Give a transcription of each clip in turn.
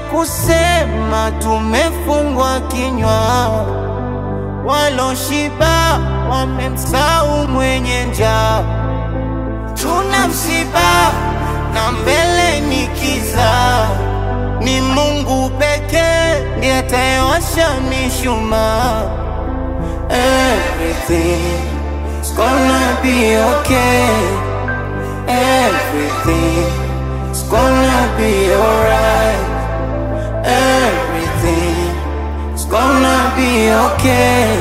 kusema tumefungwa kinywa, waloshiba wamemsahau mwenye njaa. Tuna msiba na mbele ni kiza, ni Mungu pekee ndiye atayewasha mishumaa. Everything's gonna be okay. Everything's gonna be alright. Everything's gonna be okay.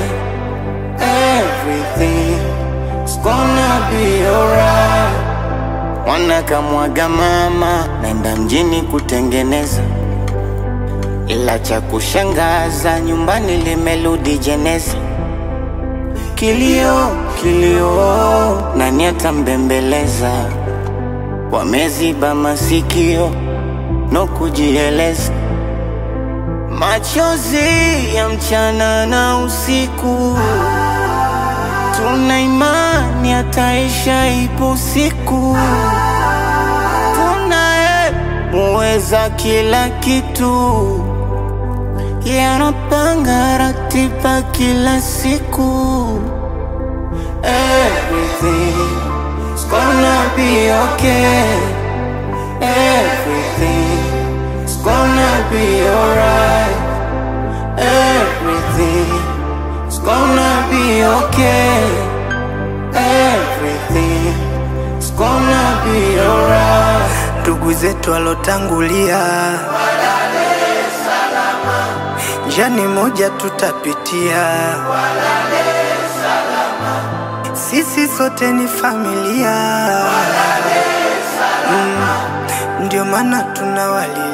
Everything's gonna be alright. Mwana kamwaga mama, naenda mjini kutengeneza, ila cha kushangaza nyumbani limerudi jeneza. Kilio, kilio, nani atambembeleza? Wameziba masikio no kujieleza, machozi ya mchana na usiku, tuna imani ataisha, ipo siku, tunaye muweza kila kitu, yeye anapanga ratiba kila siku. Everything's gonna be okay. Everything's gonna be alright. Everything's gonna be okay. Everything's gonna be alright. ndugu zetu walotangulia, njani moja tutapitia, sisi sote ni familia, mm, ndio maana tunawalilia.